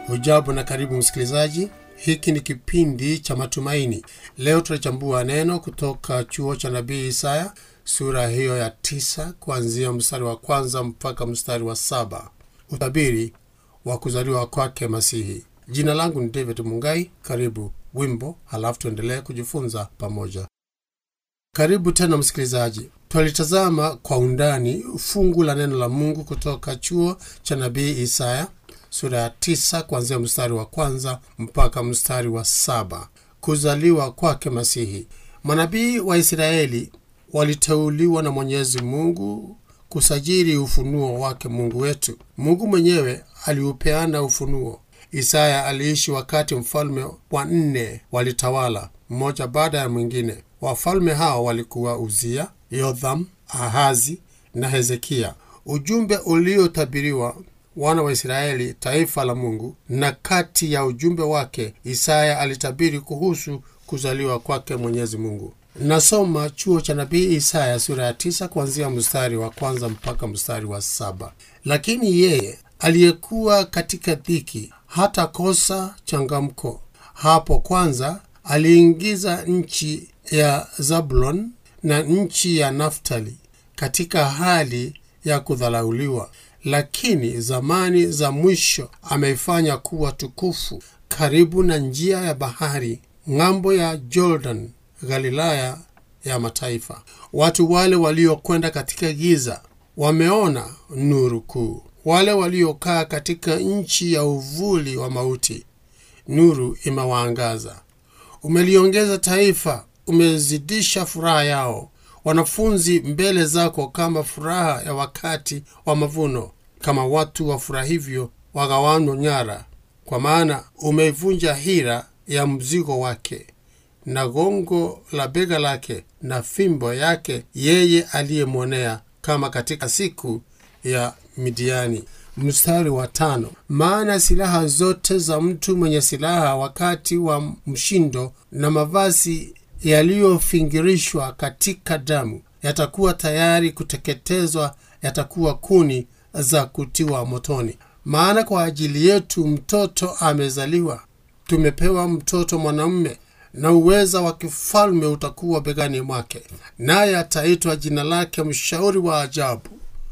Hujambo na karibu msikilizaji. Hiki ni kipindi cha matumaini. Leo tunachambua neno kutoka chuo cha nabii Isaya sura hiyo ya tisa kuanzia mstari wa kwanza mpaka mstari wa saba. Utabiri wa kuzaliwa kwake Masihi. Jina langu ni David Mungai. Karibu wimbo, halafu tuendelee kujifunza pamoja. Karibu tena msikilizaji. Twalitazama kwa undani fungu la neno la Mungu kutoka chuo cha nabii Isaya sura ya tisa kuanzia mstari wa kwanza mpaka mstari wa saba. Kuzaliwa kwake Masihi. Manabii wa Israeli waliteuliwa na Mwenyezi Mungu kusajili ufunuo wake Mungu wetu. Mungu mwenyewe aliupeana ufunuo. Isaya aliishi wakati mfalme wa nne walitawala, mmoja baada ya mwingine. Wafalme hao walikuwa Uzia, Yotham, Ahazi na Hezekia. Ujumbe uliotabiriwa wana wa Israeli, taifa la Mungu, na kati ya ujumbe wake Isaya alitabiri kuhusu kuzaliwa kwake Mwenyezi Mungu. Nasoma chuo cha nabii Isaya sura ya tisa kuanzia mstari wa kwanza mpaka mstari wa saba. Lakini yeye aliyekuwa katika dhiki hata kosa changamko. Hapo kwanza aliingiza nchi ya Zabulon na nchi ya Naftali katika hali ya kudhalauliwa, lakini zamani za mwisho ameifanya kuwa tukufu, karibu na njia ya bahari, ng'ambo ya Jordan, Galilaya ya mataifa. Watu wale waliokwenda katika giza wameona nuru kuu, wale waliokaa katika nchi ya uvuli wa mauti, nuru imewaangaza. Umeliongeza taifa, umezidisha furaha yao. Wanafunzi mbele zako kama furaha ya wakati wa mavuno, kama watu wafurahivyo wagawanywa nyara, kwa maana umeivunja hira ya mzigo wake na gongo la bega lake na fimbo yake yeye aliyemwonea, kama katika siku ya Midiani. Mstari wa tano. Maana silaha zote za mtu mwenye silaha wakati wa mshindo na mavazi yaliyofingirishwa katika damu yatakuwa tayari kuteketezwa, yatakuwa kuni za kutiwa motoni. Maana kwa ajili yetu mtoto amezaliwa, tumepewa mtoto mwanamume, na uweza wa kifalme utakuwa begani mwake, naye ataitwa jina lake Mshauri wa Ajabu,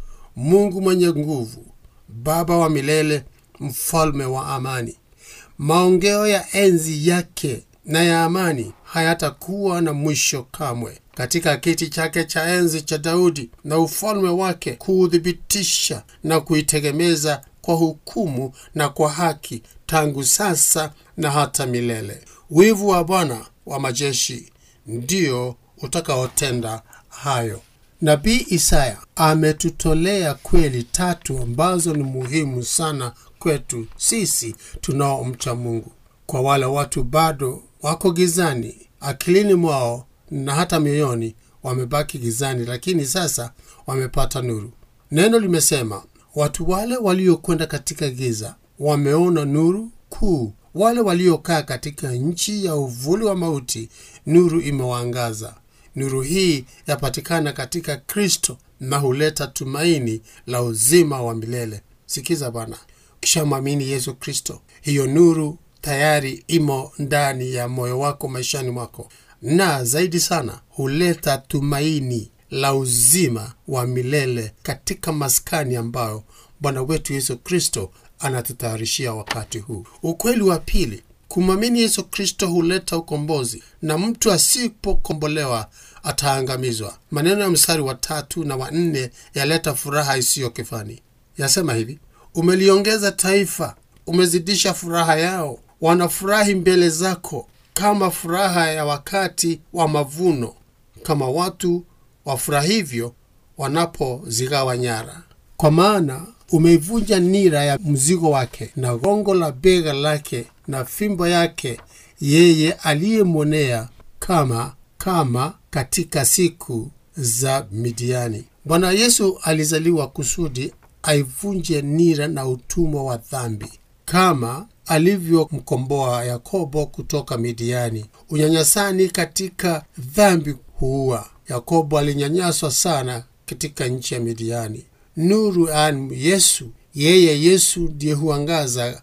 Mungu mwenye nguvu, Baba wa milele, Mfalme wa amani. Maongeo ya enzi yake na ya amani hayatakuwa na mwisho kamwe. Katika kiti chake cha enzi cha Daudi na ufalme wake kuuthibitisha na kuitegemeza kwa hukumu na kwa haki, tangu sasa na hata milele. Wivu wa Bwana wa majeshi ndio utakaotenda hayo. Nabii Isaya ametutolea kweli tatu ambazo ni muhimu sana kwetu sisi tunaomcha Mungu. Kwa wale watu bado wako gizani akilini mwao na hata mioyoni, wamebaki gizani, lakini sasa wamepata nuru. Neno limesema watu wale waliokwenda katika giza wameona nuru kuu. Wale waliokaa katika nchi ya uvuli wa mauti, nuru imewaangaza. Nuru hii yapatikana katika Kristo na huleta tumaini la uzima wa milele. Sikiza bwana, ukishamwamini Yesu Kristo, hiyo nuru tayari imo ndani ya moyo wako, maishani mwako, na zaidi sana huleta tumaini la uzima wa milele katika maskani ambayo Bwana wetu Yesu Kristo anatutayarishia wakati huu. Ukweli wa pili, kumwamini Yesu Kristo huleta ukombozi, na mtu asipokombolewa ataangamizwa. Maneno ya mstari wa tatu na wa nne yaleta furaha isiyo kifani. Yasema hivi: umeliongeza taifa, umezidisha furaha yao, wanafurahi mbele zako kama furaha ya wakati wa mavuno, kama watu wafurahivyo wanapozigawa nyara. Kwa maana umeivunja nira ya mzigo wake na gongo la bega lake na fimbo yake yeye aliyemwonea, kama kama katika siku za Midiani. Bwana Yesu alizaliwa kusudi aivunje nira na utumwa wa dhambi, kama alivyomkomboa Yakobo kutoka Midiani. Unyanyasani katika dhambi huua. Yakobo alinyanyaswa sana katika nchi ya Midiani. Nuru an Yesu, yeye Yesu ndiye huangaza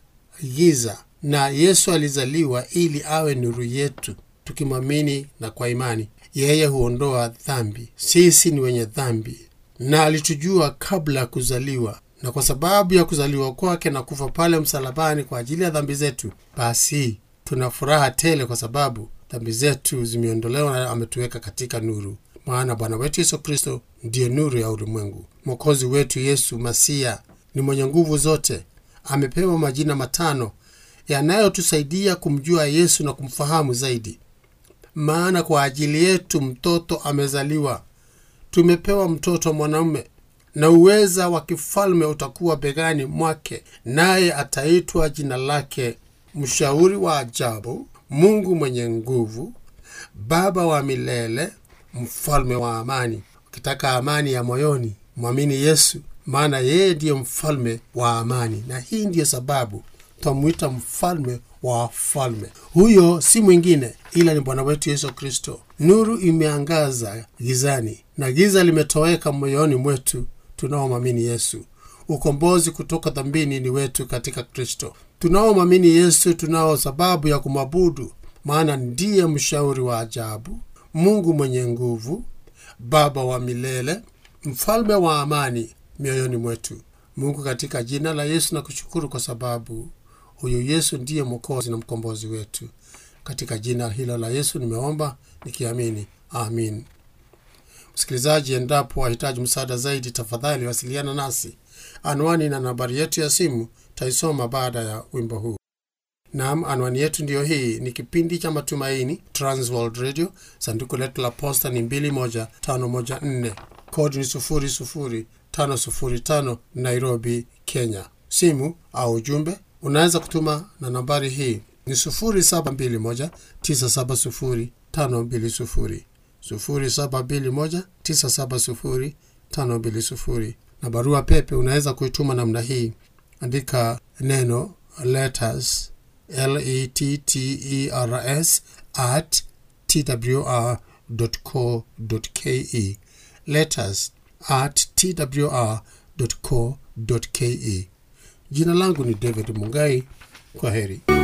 giza na yesu alizaliwa ili awe nuru yetu tukimwamini na kwa imani yeye huondoa dhambi sisi ni wenye dhambi na alitujua kabla ya kuzaliwa na kwa sababu ya kuzaliwa kwake na kufa pale msalabani kwa ajili ya dhambi zetu basi tuna furaha tele kwa sababu dhambi zetu zimeondolewa na ametuweka katika nuru maana bwana wetu yesu kristo ndiye nuru ya ulimwengu mwokozi wetu yesu masia ni mwenye nguvu zote amepewa majina matano yanayotusaidia kumjua yesu na kumfahamu zaidi maana kwa ajili yetu mtoto amezaliwa tumepewa mtoto mwanamume na uweza wa kifalme utakuwa begani mwake naye ataitwa jina lake mshauri wa ajabu mungu mwenye nguvu baba wa milele mfalme wa amani ukitaka amani ya moyoni mwamini yesu maana yeye ndiye mfalme wa amani na hii ndiyo sababu twamwita mfalme wa wafalme huyo si mwingine ila ni bwana wetu yesu kristo nuru imeangaza gizani na giza limetoweka moyoni mwetu tunaomwamini yesu ukombozi kutoka dhambini ni wetu katika kristo tunaomwamini yesu tunao sababu ya kumwabudu maana ndiye mshauri wa ajabu mungu mwenye nguvu baba wa milele mfalme wa amani mioyoni mwetu mungu katika jina la yesu na kushukuru kwa sababu huyu yesu ndiye mwokozi na mkombozi wetu katika jina hilo la yesu nimeomba nikiamini amin msikilizaji endapo wahitaji msaada zaidi tafadhali wasiliana nasi anwani na nambari yetu ya simu taisoma baada ya wimbo huu nam anwani yetu ndiyo hii ni kipindi cha matumaini transworld radio sanduku letu la posta ni 21514 kodi ni 00505 nairobi kenya simu au ujumbe unaweza kutuma na nambari hii ni 721970520 0721970520 na barua pepe unaweza kuituma namna hii andika neno letters letters at twr co ke letters at twr co ke jina langu ni david mungai kwa heri